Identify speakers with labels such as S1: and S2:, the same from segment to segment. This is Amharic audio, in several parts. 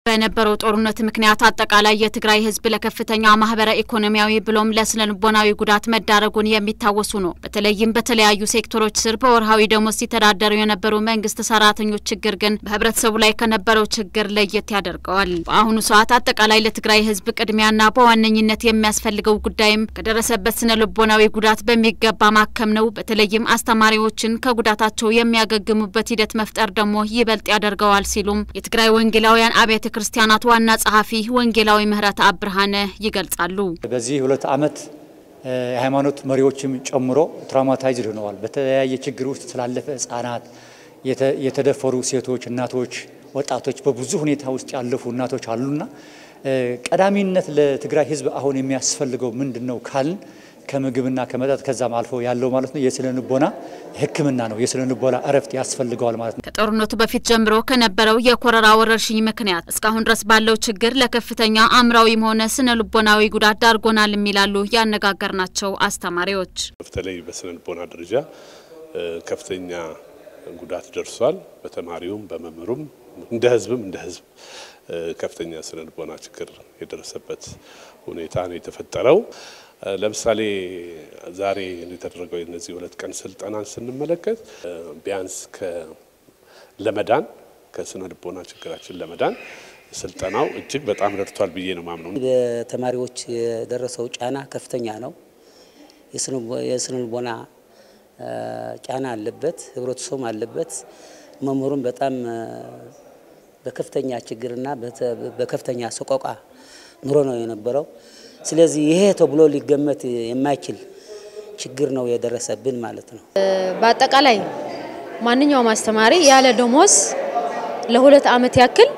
S1: በነበረው ጦርነት ምክንያት አጠቃላይ የትግራይ ሕዝብ ለከፍተኛ ማህበረ ኢኮኖሚያዊ ብሎም ለስነ ልቦናዊ ጉዳት መዳረጉን የሚታወሱ ነው። በተለይም በተለያዩ ሴክተሮች ስር በወርሃዊ ደሞዝ ሲተዳደሩ የነበሩ መንግስት ሰራተኞች ችግር ግን በህብረተሰቡ ላይ ከነበረው ችግር ለየት ያደርገዋል። በአሁኑ ሰዓት አጠቃላይ ለትግራይ ሕዝብ ቅድሚያና በዋነኝነት የሚያስፈልገው ጉዳይም ከደረሰበት ስነ ልቦናዊ ጉዳት በሚገባ ማከም ነው። በተለይም አስተማሪዎችን ከጉዳታቸው የሚያገግሙበት ሂደት መፍጠር ደግሞ ይበልጥ ያደርገዋል ሲሉም የትግራይ ወንጌላውያን አብያተ ክርስቲያናት ዋና ጸሐፊ ወንጌላዊ ምህረት አብርሃነ ይገልጻሉ።
S2: በዚህ ሁለት ዓመት የሃይማኖት መሪዎችም ጨምሮ ትራውማታይዝድ ሆነዋል። በተለያየ ችግር ውስጥ ስላለፈ ህጻናት፣ የተደፈሩ ሴቶች፣ እናቶች፣ ወጣቶች በብዙ ሁኔታ ውስጥ ያለፉ እናቶች አሉና ቀዳሚነት ለትግራይ ህዝብ አሁን የሚያስፈልገው ምንድን ነው ካልን ከምግብና ከመጠጥ ከዛም አልፎ ያለው ማለት ነው የስነ ልቦና ሕክምና ነው። የስነ ልቦና እረፍት ያስፈልገዋል ማለት ነው።
S1: ከጦርነቱ በፊት ጀምሮ ከነበረው የኮረራ ወረርሽኝ ምክንያት እስካሁን ድረስ ባለው ችግር ለከፍተኛ አእምራዊም ሆነ ስነ ልቦናዊ ጉዳት ዳርጎናል የሚላሉ ያነጋገርናቸው አስተማሪዎች።
S3: በተለይ በስነ ልቦና ደረጃ ከፍተኛ ጉዳት ደርሷል። በተማሪውም በመምህሩም እንደ ህዝብም እንደ ህዝብ ከፍተኛ ስነ ልቦና ችግር የደረሰበት ሁኔታ ነው የተፈጠረው። ለምሳሌ ዛሬ የተደረገው የነዚህ ሁለት ቀን ስልጠናን ስንመለከት ቢያንስ ለመዳን ከስነ ልቦና ችግራችን ለመዳን ስልጠናው እጅግ በጣም ረድቷል ብዬ ነው ማምነው።
S4: በተማሪዎች የደረሰው ጫና ከፍተኛ ነው። የስነ ልቦና ጫና አለበት፣ ህብረተሰቡም አለበት። መምህሩም በጣም በከፍተኛ ችግርና በከፍተኛ ሰቆቃ ኑሮ ነው የነበረው። ስለዚህ ይሄ ተብሎ ሊገመት የማይችል ችግር ነው የደረሰብን ማለት ነው።
S5: በአጠቃላይ ማንኛውም አስተማሪ ያለ ደሞዝ ለሁለት ዓመት ያክል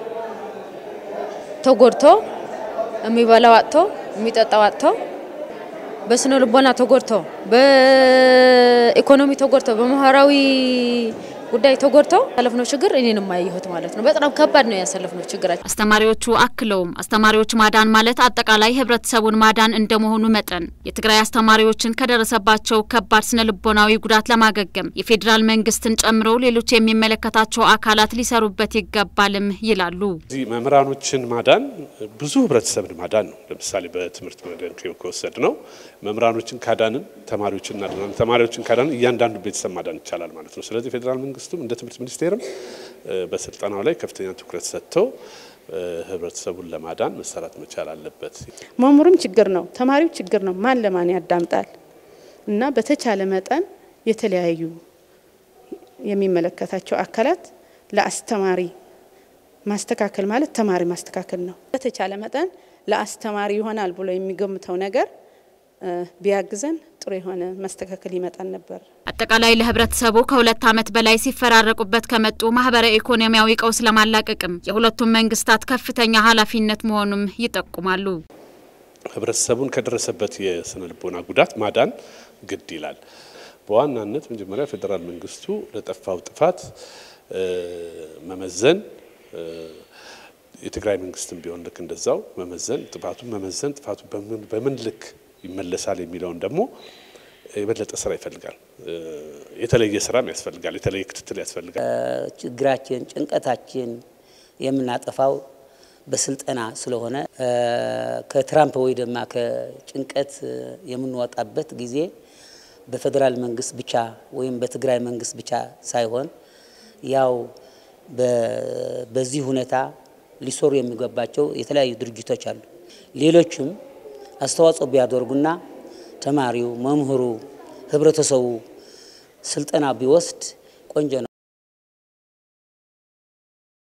S5: ተጎድቶ የሚበላው አጥቶ የሚጠጣው አጥቶ በስነ ልቦና ተጎድቶ በኢኮኖሚ ተጎድቶ በማህበራዊ ጉዳይ ተጎድተው ያሳለፍነው ችግር እኔንም አየሁት ማለት ነው። በጣም ከባድ ነው ያሳለፍነው ችግራችን።
S1: አስተማሪዎቹ አክለውም አስተማሪዎች ማዳን ማለት አጠቃላይ ህብረተሰቡን ማዳን እንደመሆኑ መጠን የትግራይ አስተማሪዎችን ከደረሰባቸው ከባድ ስነ ልቦናዊ ጉዳት ለማገገም የፌዴራል መንግስትን ጨምሮ ሌሎች የሚመለከታቸው አካላት ሊሰሩበት ይገባልም ይላሉ።
S3: እዚህ መምህራኖችን ማዳን ብዙ ህብረተሰብን ማዳን ነው። ለምሳሌ በትምህርት መድን ከወሰድ ነው መምህራኖችን ካዳንን ተማሪዎችን እናድናለን። ተማሪዎችን ካዳንን እያንዳንዱ ቤተሰብ ማዳን ይቻላል ማለት ነው። ስለዚህ ፌዴራል መንግስቱም እንደ ትምህርት ሚኒስቴርም በስልጠናው ላይ ከፍተኛ ትኩረት ሰጥተው ህብረተሰቡን ለማዳን መሰራት መቻል አለበት።
S6: መምህሩም ችግር ነው፣ ተማሪው ችግር ነው። ማን ለማን ያዳምጣል? እና በተቻለ መጠን የተለያዩ የሚመለከታቸው አካላት ለአስተማሪ ማስተካከል ማለት ተማሪ ማስተካከል ነው። በተቻለ መጠን ለአስተማሪ ይሆናል ብሎ የሚገምተው ነገር ቢያግዘን ጥሩ የሆነ መስተካከል ይመጣል ነበር።
S1: አጠቃላይ ለህብረተሰቡ ከሁለት ዓመት በላይ ሲፈራረቁበት ከመጡ ማህበረ ኢኮኖሚያዊ ቀውስ ለማላቀቅም የሁለቱም መንግስታት ከፍተኛ ኃላፊነት መሆኑም ይጠቁማሉ።
S3: ህብረተሰቡን ከደረሰበት የስነ ልቦና ጉዳት ማዳን ግድ ይላል። በዋናነት መጀመሪያ ፌዴራል መንግስቱ ለጠፋው ጥፋት መመዘን የትግራይ መንግስትም ቢሆን ልክ እንደዛው መመዘን ጥፋቱን መመዘን ጥፋቱ በምን ልክ ይመለሳል የሚለውን ደግሞ የበለጠ ስራ ይፈልጋል። የተለየ ስራም ያስፈልጋል። የተለየ ክትትል ያስፈልጋል።
S4: ችግራችን፣ ጭንቀታችን የምናጠፋው በስልጠና ስለሆነ ከትራምፕ ወይ ደማ ከጭንቀት የምንወጣበት ጊዜ በፌዴራል መንግስት ብቻ ወይም በትግራይ መንግስት ብቻ ሳይሆን ያው በዚህ ሁኔታ ሊሰሩ የሚገባቸው የተለያዩ ድርጅቶች አሉ። ሌሎችም አስተዋጽኦ ቢያደርጉና ተማሪው፣ መምህሩ፣ ህብረተሰቡ ስልጠና ቢወስድ ቆንጆ ነው።